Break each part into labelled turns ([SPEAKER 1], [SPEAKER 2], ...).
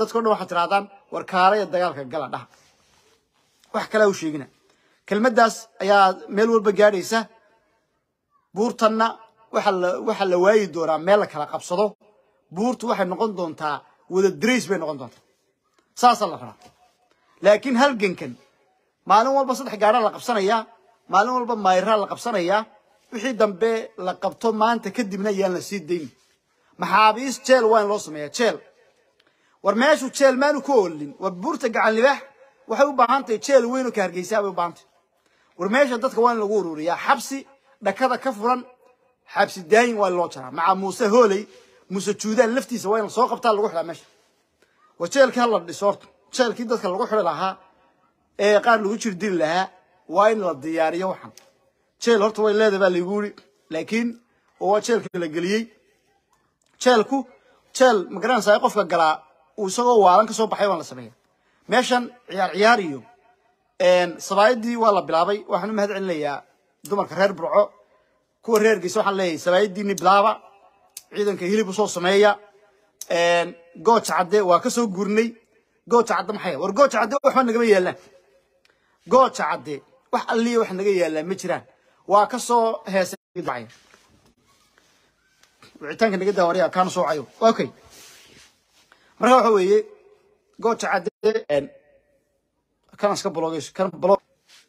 [SPEAKER 1] dadkao dhan waxaad tirahdaan war kaalaya dagaalka gala dhaha wax kalea u sheegina kelmaddaas ayaa meel walba gaadhaysa buurtanna waxa la waxaa la waayi doonaa meel la kala qabsado buurtu waxay noqon doontaa wada darays bay noqon doontaa saasaa la rabaa laakiin halgankan maalin walba saddex gaadhaa la qabsanayaa maalin walba mayraa la qabsanayaa wixii dambe la qabto maanta kadibna yaan la sii dayn maxaabiis jeel waa in loo sameeyaa jeel war meeshu jeel maanu ku oolin war buurta gacan libaax waxay u baahan tahay jeel weyn oo ka hargeysaa bay u baahan tahay war meesha dadka waa in lagu ururiyaa xabsi dhakada ka furan xabsi daayin waa in loo jaraa maca muuse hooley muuse juudaan laftiisa waa in la soo qabtaa lagu xidhaa meesha war jeelkii hala dhiso horta jeelkii dadka lagu xidhi lahaa ee qaar lagu jir dili lahaa waa in la diyaariyo waxan jeel horta way leedahay baa laygu yiri laakiin oo waa jeelkii la geliyey jeelku jeel magaranaysaa qofka galaa uu isagoo waalan ka soo baxay waan la sameeya meeshan ciyaar ciyaar iyo sabaayadii waa la bilaabay waxaan u mahad celinayaa dumarka reer burco kuwa reer geysa waxaan leeyahay sabaayadiini bilaaba ciidanka hilib usoo sameeya gooja cadde waa ka soo guurnay gooja cadde maxay war gooja cadde waxba nagama yaalaan gooja cadde wax alliya wax naga yaalaan ma jiraan waa ka soo heesay wicitaanka naga daawariya kaana soo cayo okay marka waxa weeye gooja cadde kana iska blogeys kana blog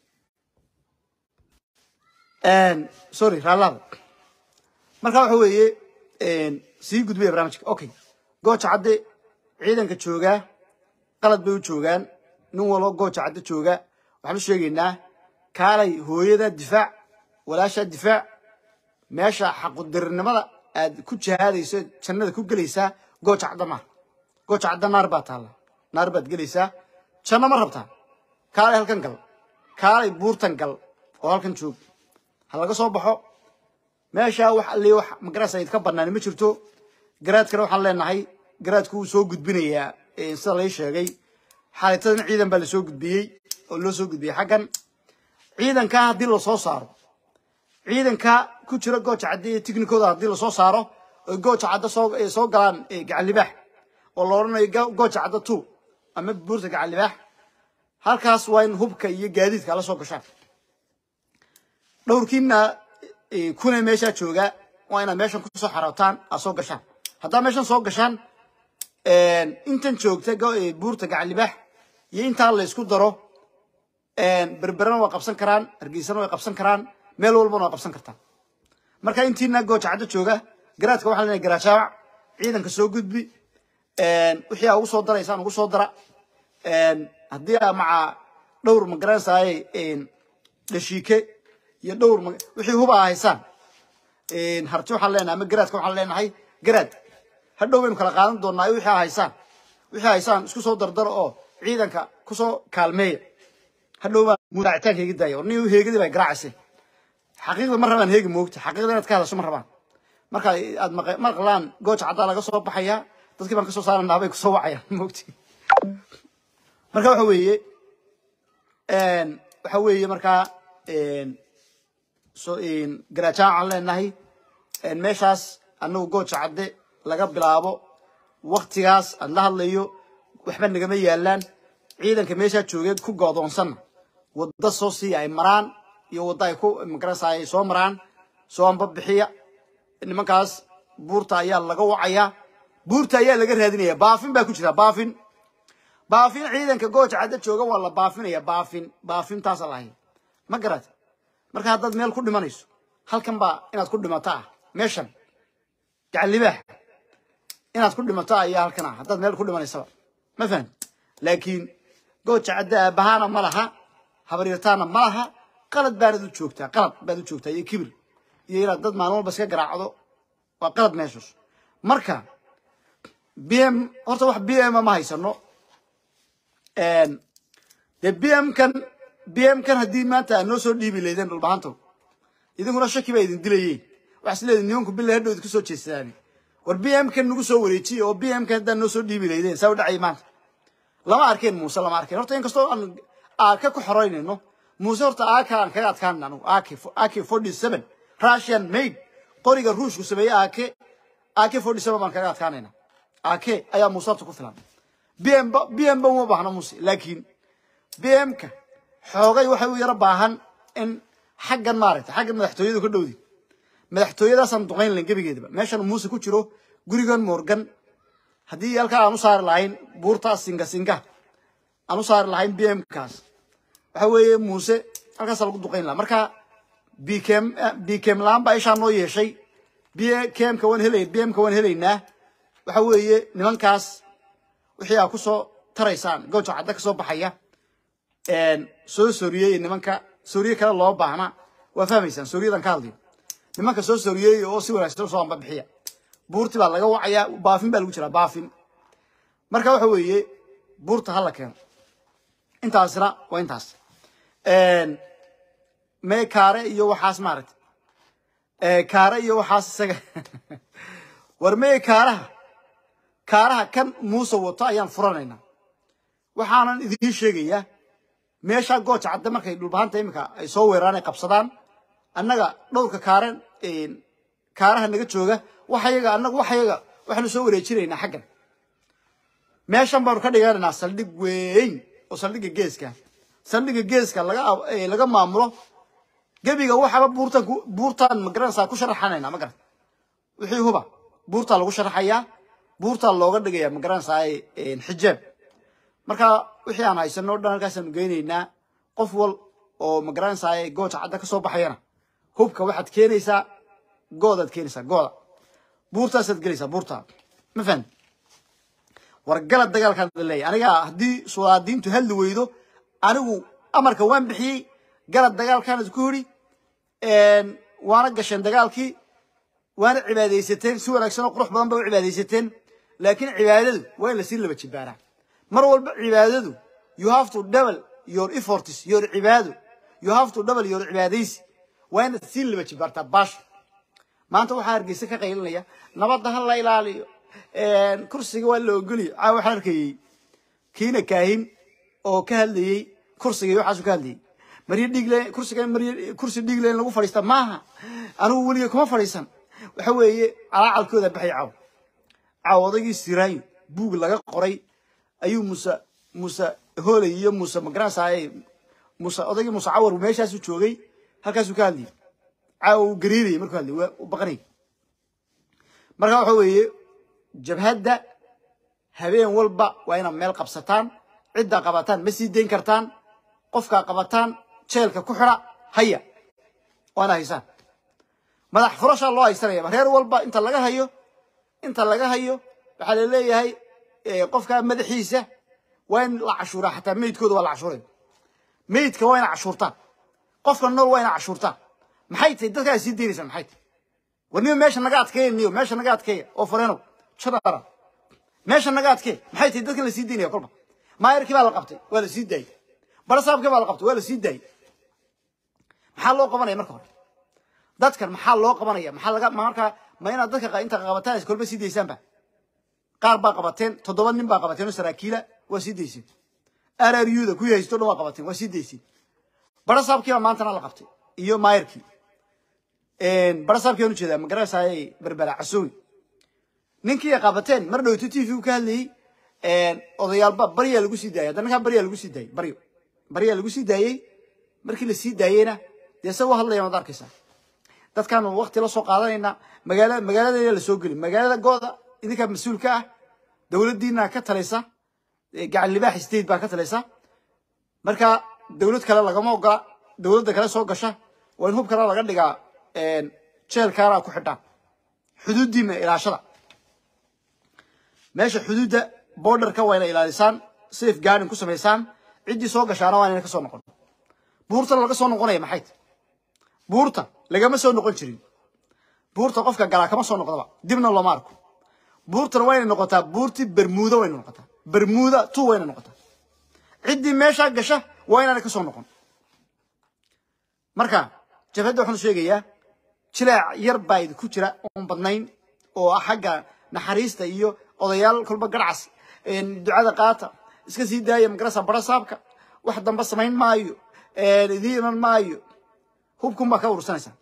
[SPEAKER 1] sorry raalaada marka waxa weeye sii gudbaya barnaamijka okay gooja cadde ciidanka joogaa qalad bay u joogaan nin walbo gooja cadde jooga waxaan u sheegaynaa kaalay hooyada difaac walaasha difaac meesha xaqudirinimada aad ku jihaadayso jannada ku gelaysaa gooja cadda maaha gooja cadda naar baa taalla naar baad gelaysaa janno ma rabtaa kaalay halkan gal kaalay buurtan gal oo halkan joog ha laga soo baxo meesha wax alli wax magarasa idka banaani ma jirto garaadkana waxaan leenahay garaadku wuu soo gudbinayaa sida lay sheegay xaalitadan ciidan baa lasoo gudbiyey oo loo soo gudbiyey xaggan ciidanka haddii lasoo saaro ciidanka ku jira gooja cadde iyo tiknikooda haddii lasoo saaro oy gooja cadde soo soo galaan gacan libaax oo la odhanayo gooja cadde two ama buurta gacan libaax halkaas waa in hubka iyo gaadiidka la soo gashaan dhowrkiina kuna meeshaa jooga waa inaad meeshan kusoo xarootaan aad soo gashaan haddaa meeshan soo gashaan intan joogta buurta gacan libaax iyo intaa la isku daro berberana waa qabsan karaan hargeysana way qabsan karaan meel walbana waa qabsan kartaan marka intiina gooja caddo jooga garaadka waxaa leenahay garaajaawac ciidanka soo gudbi wixii aa ugu soo daraysaan ugu soo dara haddii aa maca dhowr magaranaysaay dhashiike iyo dhowr wixii huba aa haysaan harti waxaan leenahay ama garaadka waxaan leenahay garaad hadhow baynu kala qaadan doonaa wixii aa haysaan wixii haysaan isku soo dardaro oo ciidanka kusoo kaalmeeya hadhow baa mudaacitaanka iga daaya nin heegadii baa garaacaysa xaqiiqda ma rabaan heegi moogta xaqiiqda inaad ka hadasho ma rabaan marka aad maqlaan gooja caddaa laga soo baxayaa dadkii baan kasoo saaranaa bay kusoo wacayaan moogti marka waxa weeye waxa weeye markaa so garaajaan aan leenahay meeshaas anagu gooja cadde laga bilaabo waktigaas aan la hadlayo waxba nagama yaalaan ciidanka meeshaa joogee ku goodoonsanna wadda soo sii ay maraan iyo wadda ay ku magarasa ay soo maraan soo anbabixiya nimankaas buurta ayaa laga wacayaa buurta ayaa laga raadinaya baafin baa ku jira baafin baafin ciidanka gooja cadde jooga waa la baafinaya baafin baafintaasa lahayd ma garat marka haddaad meel ku dhimanayso halkan baa inaad ku dhimato ah meeshan gacan libaax inaad ku dhimato ayaa halkan ah haddaad meel ku dhimanaysaba ma fahan laakiin gooja cadde aabahaana ma laha habaryartaana ma laha qalad baanad u joogtaa qalad baad u joogtaa iyo kibir iyo inaad dad maalin walba iska garaacdo waa qalad meeshaas marka b m horta wax b m ma haysano dee b m kan b m kan haddii maanta aad noo soo dhiibi laydeen dhulbahantow idinkuna shaki baa idin dilayeen waxaa is leedin nimanku bila hadhow idinku soo jeestaan war b m kan nagu soo wareejiye oo b m kan haddaad noo soo dhiibi laydeen saa u dhacay maanta lama arkeen muuse lama arkeen horta inkastoo aan aaka ku xoreynayno muuse horta aaka aan kaga adkaanina anugu ak ak forty seven russian made qoriga ruushku sameeyey ake ak forty seven baan kaga adkaanayna ake ayaa muuse horta ku filan bm bm ba uma baahno muse laakiin bmka xoogay waxay u yaro baahan in xaggan maaragtay xaggan madaxtooyadu ka dhowdi madaxtooyadaasaan duqayn lahayn gebigeedaba meeshan muuse ku jiro gurigan morgan haddii halkaa aan u saari lahayn buurtaas singa singa aan u saari lahayn bmkaas waxa weeye muuse halkaasa lagu duqayn lahaa marka bkm bkm la-aan baa ishaa noo yeeshay bkmka waan helay bmka waan helaynaa waxa weeye nimankaas wixii aa kusoo taraysaan gooja cadda ka soo baxaya soo sooriyey nimanka sooriye kale loo baahna waa fahmaysaan sooriyadan ka hadlayo nimanka soo sooriyey oo si wanaagsan soo amba bixiya buurti baa laga wacayaa baafin baa lagu jiraa baafin marka waxa weeye buurta hala keeno intaasna waa intaas mee kaare iyo waxaas maaragtay kaare iyo waxaas isaga war mee kaaraha kaaraha kan muuse wato ayaan furanaynaa waxaanan idiin sheegayaa meeshaa gooja cadde markay dhulbahanta iminka ay soo weeraraan ay qabsadaan annaga dhowrka kaaren kaaraha naga jooga waxayaga annaga waxayaga waxaanu soo wareejinaynaa xaggan meeshan baanu ka dhiganaynaa saldhig weyn oo saldhigga geeska saldhigga geeska laga laga maamulo gebiga waxaba buurtan buurtaan magaranaysaa ku sharaxanayna ma garan wixii huba buurtaa lagu sharaxayaa buurtaa looga dhigayaa magaranaysaa xijaab marka wixii aan haysano o dhan halkaasaanu geynaynaa qof wal oo magaranaysaa gooja cadda ka soo baxayana hubka waxaad keenaysaa goodaad keenaysaa gooda buurtaasaad gelaysaa buurta ma fahan war galad dagaalkaan leeyahay aniga haddii sulaadiintu hadli weydo anigu amarka waan bixiyey galad dagaalkaan isku yidhi waana gasheen dagaalkii waana cibaadaysateen si wanaagsan oo qurux badan ba u cibaadaysateen laakiin cibaadadu waa in lasii laba jibaaraa mar walba cibaadadu you have to double your efforts your cibaado you have to double your cibaadaysi waa inaad sii laba jibaartaa baash maanta waxaa hargeysa ka qaylinaya nabadda ha la ilaaliyo kursiga waa la ogoliyo caa waxaan arkayey kiina kaahin oo ka hadlayey kursiga iyo waxaasu ka hadlayey maryo dhiigle kursiga maryo kursi dhiigle in lagu fadhiista maaha anigu weliga kuma fadhiisan waxa weeye calaacalkooda baxay caaw caaw odaygii siraayo buug laga qoray ayuu muuse muuse hooley iyo muuse magaranaysaay muuse odaygii muuse cawar meeshaasu joogay halkaasuu ka hadlayay caawa uu gariirayay markuu hadlayay waa u baqanayay marka waxa weeye jabhadda habeen walba waa inaad meel qabsataan ciddaa qabataan ma sii dayn kartaan qofkaa qabataan jeelka ku xidha haya waana haysaan madax furashaa loo haysanaya reer walba inta laga hayo inta laga hayo waxaa la leeyahay qofkaa madaxiisa waa in la cashuuraa xataa meydkooda waa la cashuuray meydka waa ina cashuurtaan qofka nool waa ina cashuurtaan maxay tahay dadkaa sii daynaysaa maxay tahay war niyo meesha naga adkeeya niyo meesha naga adkeeya oo fareenow jadara meesha naga adkee maxay tahay dadkan la sii daynaya kolba maayarkii baa la qabtay waa la sii daayey barasaabkii baa la qabtay waa la sii daayey maxaa loo qabanaya marka hore dadkan maxaa loo qabanaya maxaa laga markaa ma inaad dadka inta qabataan is kolba sii daysaanba qaar baa qabateen toddoba nin baa qabateen oo saraakiila waa sii dayseen rruda kuwii haysto dhan waa qabateen waa sii dayseen barasaabkii baa maantana la qabtay iyo maayarkii barasaabkii aan ujeedaa magaranaysaay berbera casoowi ninkii ay qabateen mar dhowto t v ka hadlayey odayaalba baryaa lagu sii daayay hadda ninkaa baryaa lagu sii daayey baryo baryaa lagu sii daayey markii la sii daayeyna dee se u hadlayaan waad arkaysaa dadkaan wakti la soo qaadanayna magaala magaaladayna la soo geli magaalada gooda idinkaa mas-uulka ah dowladdiina ka talaysa gacan libaax state baa ka talaysa marka dowlad kale lagama ogola dowladda kale soo gasha waa in hub kale laga dhigaa jeelkaana ku xidhaan xuduuddiina ilaashada meesha xuduudda borderka waa ina ilaalisaan safe guarding ku samaysaan ciddii soo gashaana waa inayna ka soo noqon buurta laga soo noqonaya maxay tahay buurta lagama soo noqon jirin buurta qofka galaa kama soo noqdaba dibna looma arko buurtana waa inay noqotaa buurti bermuuda wayna noqotaa bermuuda tu wayna noqotaa ciddii meeshaa gasha waa inaana ka soo noqon marka jabhadda waxaan sheegayaa jilaac yar baa idinku jira oon badnayn oo ah xagga naxariista iyo odayaal kolba garcas ducada qaata iska sii daaya magarasa barasaabka wax damba samayn maayo idiin iman maayo hubkun baa ka urursanaysaa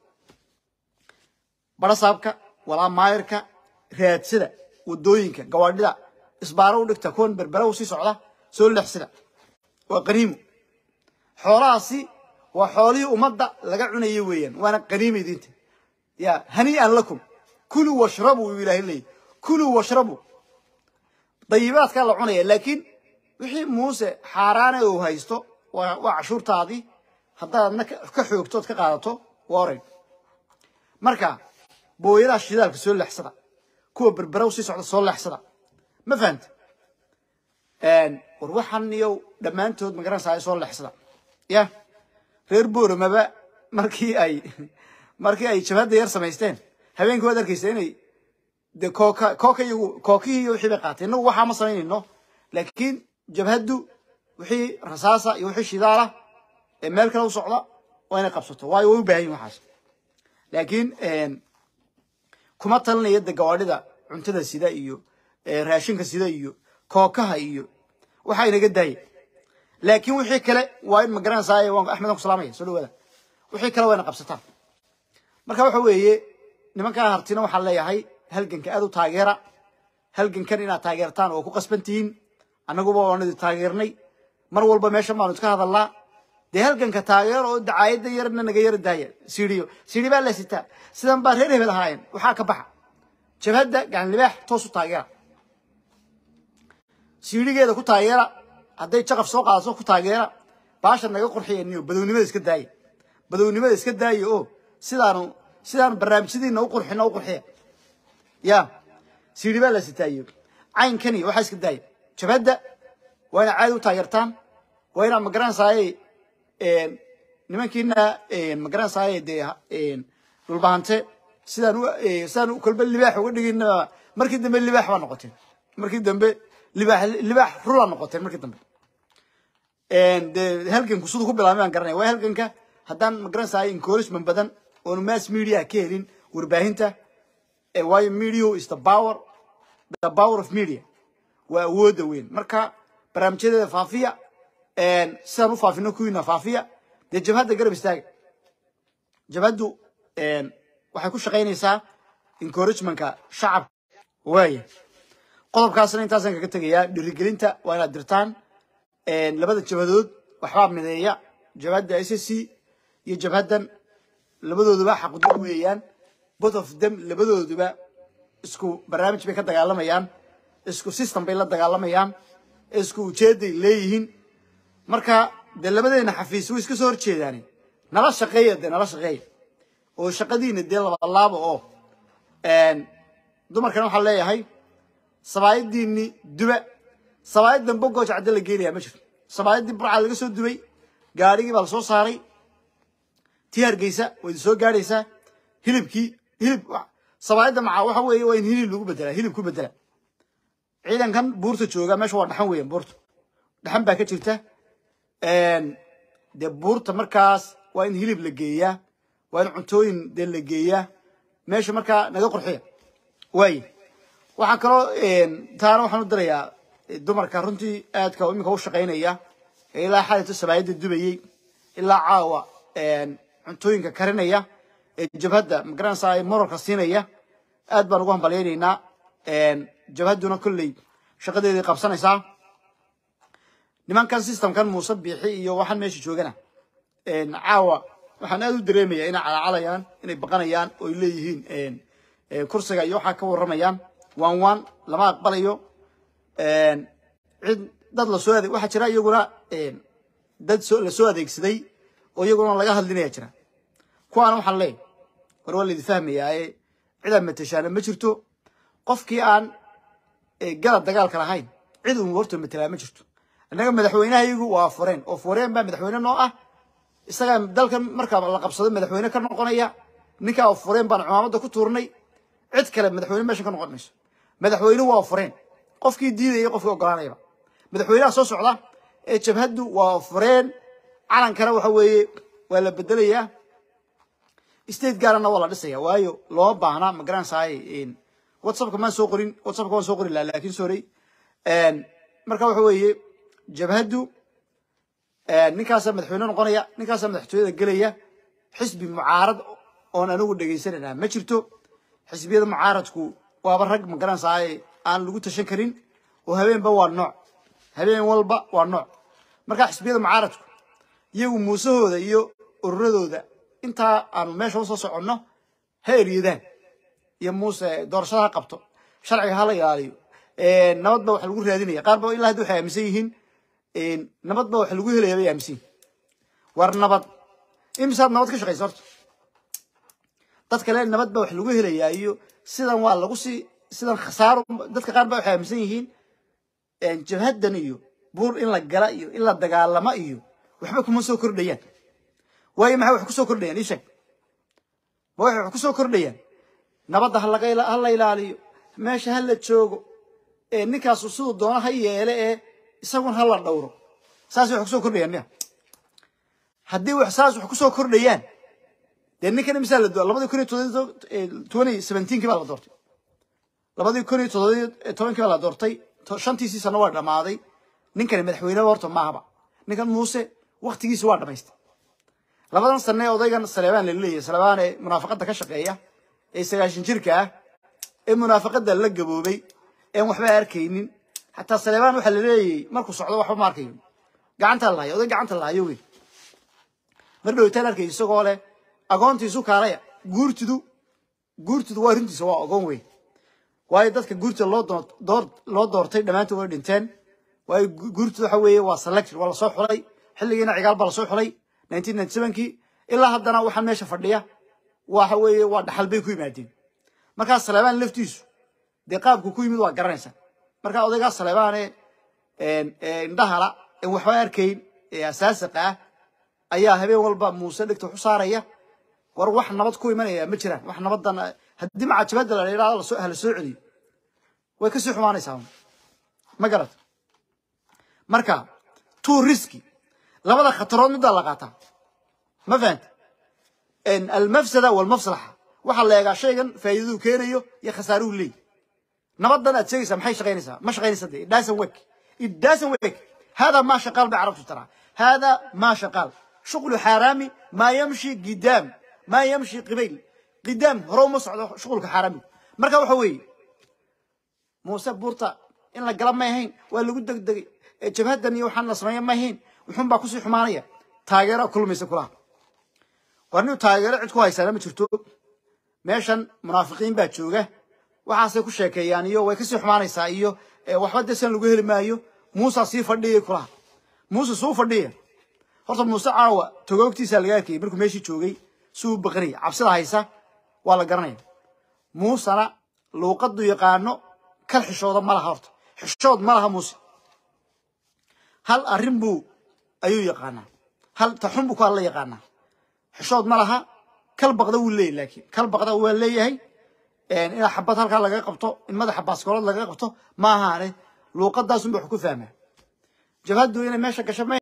[SPEAKER 1] barasaabka walaa maayarka raadsada wadooyinka gawaadhida isbaaro u dhigta kuwan berbera u sii socda soo leexsida waa qaniimo xoolahaasi waa xoolihii ummadda laga cunayay weeyaan waana qaniima idinta ya hanii'an lakum kuluu washrabuu yuu ilaahay leeyahy kuluu washrabuu dayibaadkaa la cunaya laakiin wixii muuse xaaraane uu haysto waa waa cashuurtaadii haddaad adna ka xoogtood ka qaadato waa oray marka booyadaha shidaalka soo leexsada kuwa berberow sii socda soo leexsada ma fahanta war waxan iyo dhammaantood magaranaysaa soo leexsada ya reer booramaba markii ay markii ay jabhadda yar samaysteen habeenkii waad arkaysa inay de kooka kooka iyagu kookihii iyo wixii bay qaateen innagu waxaa ma samaynayno laakiin jabhaddu wixii rasaasa iyo wixii shidaala ee meel kale u socda waa inay qabsato waayo way u baahan yihin waxaas laakiin kuma talinaya de gawaadhida cuntada sida iyo raashinka sida iyo kookaha iyo waxaa inaga daaya laakiin wixii kale waa in magaranaysaa waan axmed aan ku salaamaya soo dhawaada wixii kale waa ina qabsataan marka waxa weeye nimankaa hartina waxaan leeyahay halganka aad u taageera halgankan inaad taageertaan oo ku qasban tihiin annaguba waanu idi taageernay mar walba meeshan baanu iska hadalnaa dee halganka taageero oo dacaayadda yarna naga yara daaya siiriyo siiri baa la sitaa sidan baa reer hebel ahaayeen waxaa ka baxa jabhadda gacan libaax toos u taageera siirigeeda ku taageera hadday jaqaf soo qaadato ku taageera baasha naga qurxiyaniyo badownimada iska daaya badownimada iska daaya oo sidaanu sidaanu barnaamijyadiina u qurxino u qurxiya ya siiri baa la sitaayo caynkani waxaa iska daaya jabhadda waa ina caadi u taageertaan waa inaa magaranaysaay nimankiina magaranaysaay dee dhulbahante sidaan u sidaan kolba libaax uga dhigin markii dambe libaax baa noqoteen markii dambe libaax libaax rula noqoteen markii dambe dee halganku siduu ku bilaabay baan garanaya waa halganka haddaan magaranaysaay encouragement badan oonu mass media ka helin warbaahinta waayo media is the power the power of media waa awoodda weyn marka barnaamijyadeeda faafiya sidaan u faafino kuwiina faafiya dee jabhadda garab istaaga jabhaddu waxay ku shaqaynaysaa encouragementka shacabka waaya qodobkaasna intaasaan kaga tegayaa dhirigelinta waa inaad dirtaan labada jabhadood waxbaa mideeya jabhadda s s c iyo jabhaddan labadooduba xaqudul weeyaan both of them labadooduba isku barnaamij bay ka dagaalamayaan isku system bay la dagaalamayaan isku ujeeday leeyihiin marka dee labadeena xafiis way iska soo horjeedaani nala shaqeeya dee nala shaqeeya oo shaqadiina dee labalaaba oo dumarkana waxaan leeyahay sabaayadiini duba sabaayad dambe gooja cadde la geenayaa ma jirto sabaayadii burca laga soo dubay gaadhigii baa lasoo saaray tii hargeysa way idin soo gaadhaysaa hilibkii hilib sabaayadda maca waxa weeye waa in hilib lagu bedelaa hilib ku bedela ciidankan buurta jooga meesha waa dhaxan weeyaan buurta dhaxan baa ka jirta dee buurta markaas waa in hilib la geeyaa waa in cuntooyin dee la geeyaa meesha markaa naga qurxiya waaye waxaa kaloo taana waxaan u dirayaa dumarka runtii aadka iminka u shaqaynaya ee ilaa xalito sabaayadda dubayey ilaa caawa cuntooyinka karinaya ee jabhadda magaranaysaa moralka siinaya aad baan ugu hambalyaynaynaa jabhadduna kolley shaqadeedii qabsanaysaa nimankan systemkan muuse biixi iyo waxaan meesha joogana caawa waxaan aad u dareemaya inay calaacalayaan inay baqanayaan oo ay leeyihiin kursiga iyo waxaa ka warramayaan waan waan lama aqbalayo cid dad lasoo adeeg waxaa jira iyaguna dad soo lasoo adeegsaday oo iyaguna laga hadlinaya jira kuwaana waxaan leeyahay war waa laidi fahmayaa ee cidaan matashaana ma jirto qofkii aan galab dagaalka lahayn cid uun horta matelaa ma jirto innaga madaxweynahayagu waa fureen oo fureen baa madaxweyne noo ah isagaa dalkan markaa la qabsado madaxweyne ka noqonaya ninkaa fureen baan cumaamadda ku tuurnay cid kale madaxweyne meeshan ka noqon mayso madaxweyne waa fureen qofkii diidaya qofkii ogolaanayaba madaxweynaha soo socda ee jabhaddu waa fureen calankana waxa weeye waa la bedelayaa state gaarana waa la dhisaya waayo looma baahna ma garanaysaay whatsappka maan soo qorin whatsappka waan soo qori lahaa laakiin sorry marka waxa weeye jabhaddu ninkaasaa madaxweyne noqonaya ninkaasaa madaxtooyada gelaya xisbi mucaarad oon anigu dhegaysanayna ma jirto xisbiyada mucaaradku waaba rag ma garanaysaay aan lagu tashan karin oo habeenba waa nooc habeen walba waa nooc markaa xisbiyada mucaaradku iyagu muusahooda iyo ururadooda intaa aanu meesha usoo soconno ha eryadaan iyo muuse doorashada ha qabto sharciga hala ilaaliyo nabad ba wax lagu raadinaya qaar ba ilaa hadda waxay aaminsan yihiin nabad ba wax lagu helaya bay aaminsan yihin war nabad imisaad nabad ka shaqaysa horta dad kale nabad ba wax lagu helayaa iyo sidan waa lagu sii sidan khasaaro dadka qaar ba waxay aaminsan yihiin jabhaddan iyo buur in la gala iyo in la dagaalamo iyo waxba kuma soo kordhayaan waayo maxay wax ku soo kordhayaan ii sheeg ma waxay wax ku soo kordhayaan nabadda ha la ilaaliyo meesha ha la joogo ninkaasu siduu doono ha yeele ee isagun ha la dhowro saasay wax kusoo kordhayaan miya haddii wax saas wax kusoo kordhayaan dee ninkan imisaa la labadii kun iyo twenty seventeenkii baa la doortay labadii kun iyo todobankii baa la doortay shantiisii sano waa dhammaaday ninkani madaxweyne horta maahaba ninkan muuse waktigiisi waa dhamaystay labadan sane ee odaygan saleebaan la leeyahay saleebaan ee munaafaqadda ka shaqeeya ee sagaashan jirka ah ee munaafaqadda la gaboobay een waxba arkaynin xataa saleebaan waxaa la leeyahay markuu socdo waxba ma arkayo gacantaa lahayo oday gacanta lahayo wey mar dhowtaan arkay isagoo leh agoontiisu kaalaya guurtidu guurtidu waa runtiisa waa ogoon wey waayo dadka guurtida loo door loo doortay dhammaantood way dhinteen waayo guurtidu waxa weeye waa selection waa lasoo xulay xilligiina cigaal baa lasoo xulay nineteen ninety sevenkii ilaa haddana waxaan meesha fadhiya waxa weeye waa dhaxal bay ku yimaadeen markaa saleebaan laftiisu dee qaabku ku yimid waa garanaysa markaa odaygaa saleebaane indhahala en waxba arkayn ee asaasiqa ah ayaa habeen walba muuse dhegta waxu saaraya war wax nabad ku imanaya ma jiraan wax nabadan haddii macajabada la yidhahdo hala soo celiyo way kasii xumaanaysaa ma garat marka two riski labada khatarood middaa la qaataa ma fahanta almafsada walmafslaxa waxaa la eegaa shaygan faa'iidaduu keenayo iyo khasaaruhu leey nabadan aad sheegaysaa maxay shaqaynaysaa ma shaqaynaysa dee it doesn't work it doesn't work هذا ما شغال بعرفته ترى هذا ما شغال شغل حرامي ما يمشي قدام ما يمشي قبيل قدام هرو مصعد شغلك حرامي مركا وحوي موسى بورتا إن لا قلب ما يهين ولا قد دق جبهة iyo waxaan la sameeyay ma ahayn wuxuun baa ku sii xumaanaya taageero kulmaysa kula warnu taageero cid ku haysaa ma jirto meeshan munaafiqiin baa jooga waxaasay ku sheekeeyaan iyo way ka sii xumaanaysaa iyo waxba desan lagu heli maayo muuse sii fadhiyay kula muuse suu fadhiya horta muuse caawa togoogtiisa laga arkayay markuu meeshii joogay suu baqanay cabsida haysa waa la garanaya muusena luuqadu yaqaano kal xishooda ma laha horta xishood ma laha muuse hal arrin buu ayuu yaqaanaa hal taxun buu ku alla yaqaanaa xishood ma laha kal baqda wuu leeyahy laakiin kal baqda waa leeyahay in xabad halkaa laga qabto in madaxa baaskoolad laga qabto ma ahaane luuqadaasunba wax ku fahmaa jabhaddu inay meesha gasho